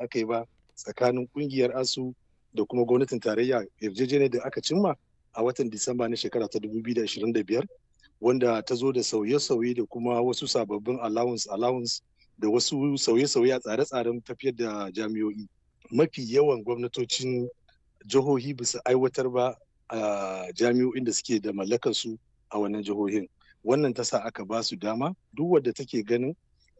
aka yi ba tsakanin kungiyar asu da kuma gwamnatin tarayya yarjejeniyar da aka cimma a watan disamba na shekara ta 2025 wanda ta zo da sauye-sauye da kuma wasu sababbin allowance allowance da wasu sauye-sauye a tsare-tsaren tafiyar da jami'o'i mafi yawan gwamnatocin jihohi bisa aiwatar ba a jami'o'in da suke da mallakar su a wannan jihohin wannan ta sa aka ba su dama duk wadda take ganin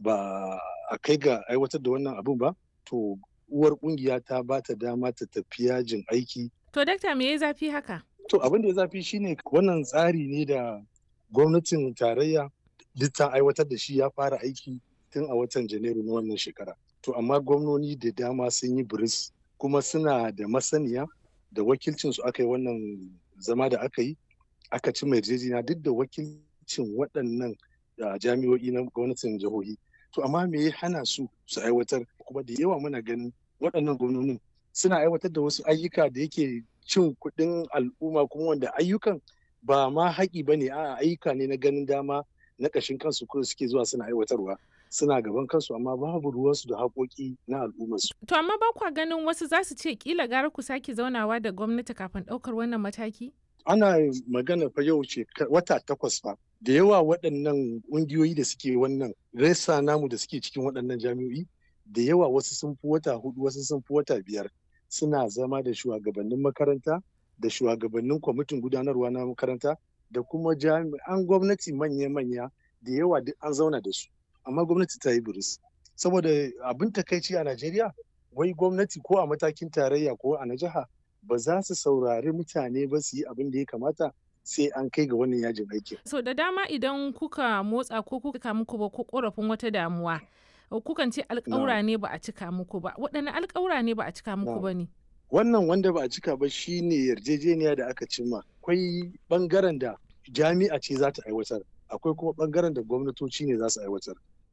ba a kai ga aiwatar da wannan abin ba to uwar kungiya ta ba ta dama ta tafi yajin aiki to dakta me ya zafi haka to abin da ya zafi shine wannan tsari ne da gwamnatin tarayya duk ta aiwatar da shi ya fara aiki tun a watan janairu na wannan shekara to amma gwamnoni da dama sun yi biris kuma suna da masaniya da wakilcin su aka yi wannan zama da aka yi aka ci mai yarjejeniya duk da wakilcin waɗannan jami'o'i na gwamnatin jihohi to amma me ya hana su su aiwatar kuma da yawa muna ganin waɗannan gwamnonin suna aiwatar da wasu ayyuka da yake cin kuɗin al'umma kuma wanda ayyukan ba ma haƙi ba ne a ayyuka ne na ganin dama na ƙashin kansu ko suke zuwa suna aiwatarwa suna gaban kansu amma babu ruwansu da haƙoƙi na al'ummarsu. To amma ba kwa ganin wasu za su ce kila gara ku sake zaunawa da gwamnati kafin ɗaukar wannan mataki? Ana magana fa yau ce wata takwas fa da yawa waɗannan ƙungiyoyi da suke wannan resa namu da suke cikin waɗannan jami'o'i da yawa wasu sun fi wata hudu wasu sun fi wata biyar suna zama da shugabannin makaranta da shugabannin kwamitin gudanarwa na makaranta da kuma jami'an gwamnati manya-manya da yawa duk an zauna da su amma gwamnati ta yi buris saboda abin takaici a najeriya wai gwamnati ko a matakin tarayya ko a na jiha ba za su saurari mutane ba su yi abin da ya kamata sai an kai ga wannan yajin aiki. so da dama idan kuka motsa ko kuka muku ba ko korafin wata damuwa kukan ce alƙawura ne ba a cika muku ba waɗanne alƙawura ne ba a cika muku ba ne wannan wanda ba a cika ba shine yarjejeniya da aka cimma akwai bangaren da jami'a ce za ta aiwatar akwai kuma bangaren da gwamnatoci ne za su aiwatar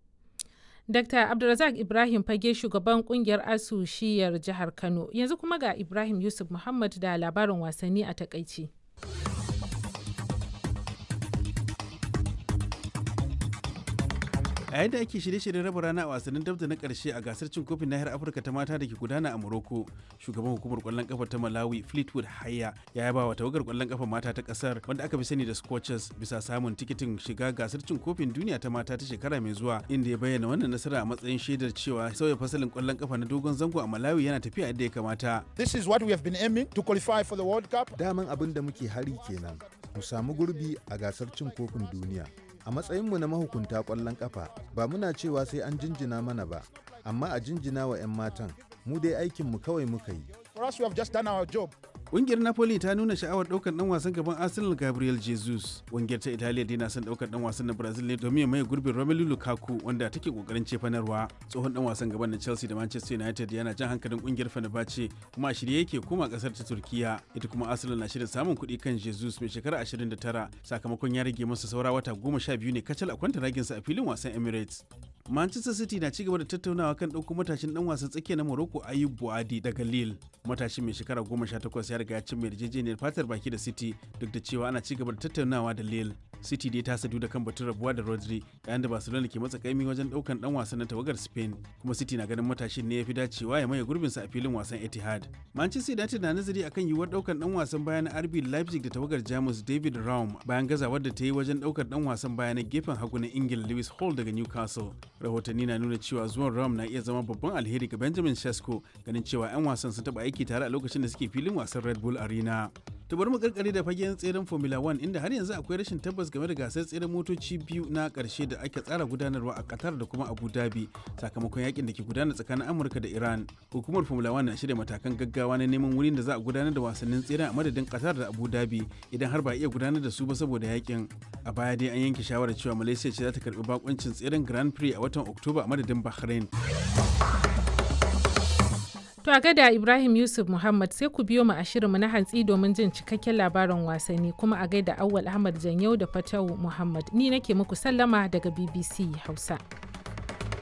Dr. Abdulrazak Ibrahim Fage shugaban kungiyar ASU shiyar jihar Kano yanzu kuma ga Ibrahim Yusuf Muhammad da labarin wasanni a takaici. a yadda ake shirye-shiryen raba rana a wasannin dabda na karshe a gasar cin kofin nahiyar afirka ta mata da ke gudana a morocco shugaban hukumar kwallon kafa ta malawi fleetwood haya ya yaba wa tawagar kwallon kafa mata ta kasar wanda aka fi sani da scorchers bisa samun tikitin shiga gasar cin kofin duniya ta mata ta shekara mai zuwa inda ya bayyana wannan nasara a matsayin shaidar cewa sauya fasalin kwallon kafa na dogon zango a malawi yana tafiya yadda ya kamata This is what we have been aiming to qualify for the World Cup. Daman abin da muke hari kenan, mu samu gurbi a gasar cin kofin duniya. A matsayinmu na mahukunta ƙwallon ƙafa, ba muna cewa sai an jinjina mana ba, amma a jinjina wa 'yan matan, mu dai aikinmu kawai muka yi. For us, we have just done our job. Ƙungiyar Napoli ta nuna sha'awar ɗaukar ɗan wasan gaban Arsenal Gabriel Jesus. Ƙungiyar ta Italiya dai na son ɗaukar ɗan wasan na Brazil ne domin ya maye gurbin Romelu Lukaku wanda take ƙoƙarin cefanarwa. Tsohon ɗan wasan gaban na Chelsea da Manchester United yana jan hankalin ƙungiyar Fenerbahce kuma a shirye yake koma ƙasar ta Turkiya. Ita kuma Arsenal na shirin samun kuɗi kan Jesus mai shekara 29 sakamakon ya rage masa saura wata goma sha biyu ne kacal a kwanta raginsa a filin wasan Emirates. Manchester City na cigaba da tattaunawa kan ɗauko matashin ɗan wasan tsakiya na Morocco Ayub Buadi daga Lille. Matashin mai shekara goma sha takwas ya riga ya cimma yarjejeniyar fatar baki da City duk da cewa ana cigaba da tattaunawa da Lille. City dai ta sadu da kan batun rabuwa da Rodri yayin da Barcelona ke matsa kaimi wajen ɗaukan ɗan wasan na tawagar Spain kuma City na ganin matashin ne ya fi dacewa ya maye gurbinsa a filin wasan Etihad. Manchester United na nazari akan yiwuwar ɗaukan ɗan wasan baya na RB Leipzig da tawagar Jamus David Raum bayan gazawar da ta yi wajen ɗaukar ɗan wasan baya na gefen hagu na Ingila Lewis Hall daga Newcastle. rahotanni na nuna cewa zuwan ram na iya zama babban alheri ga benjamin shesko ganin cewa 'yan wasan sun taba aiki tare a lokacin da suke filin wasan red bull arena ta bari mu karkare da fagen tseren formula 1 inda har yanzu akwai rashin tabbas game da gasar tseren motoci biyu na karshe da ake tsara gudanarwa a qatar da kuma abu dhabi sakamakon yakin da ke gudana tsakanin amurka da iran hukumar formula 1 na shirya matakan gaggawa na neman wurin da za a gudanar da wasannin tseren a madadin qatar da abu dhabi idan har ba a iya gudanar da su ba saboda yakin a baya dai an yanke shawarar cewa malaysia ce za ta karbi bakuncin tseren grand prix a watan oktoba a madadin bahrain To a gada Ibrahim Yusuf Muhammad sai ku biyo mu a shirinmu na hantsi domin jin cikakken labarin wasanni kuma a gaida Awwal Ahmad Janyau da Fatawu Muhammad. Ni nake muku sallama daga BBC Hausa.